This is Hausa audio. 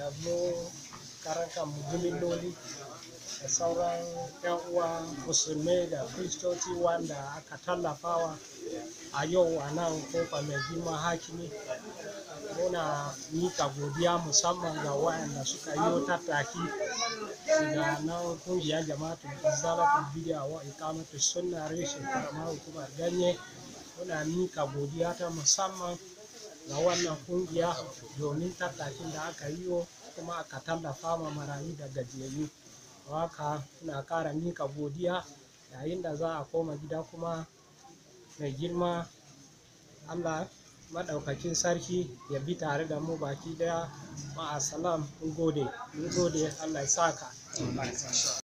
mu karan kanmu jimilloli da sauran 'yan uwa musulmai da kristoci wanda aka tallafawa a yau a nan kofa mai girma hakimi muna mika godiya musamman ga waɗanda suka yi tattaki daga nan kungiyar jama'atul izalatul bidiya wa ikamatu sunna reshen karamar hukumar ganye muna mika godiya ta musamman ga wannan kungiya domin tattakin da aka yi kuma aka tallafa ma marayu da gajiyayyu haka muna ƙara mika godiya yayin da za a koma gida kuma mai girma allah maɗaukakin sarki ya bi tare da mu baki daya ma'asalam mun gode mun gode allah ya saka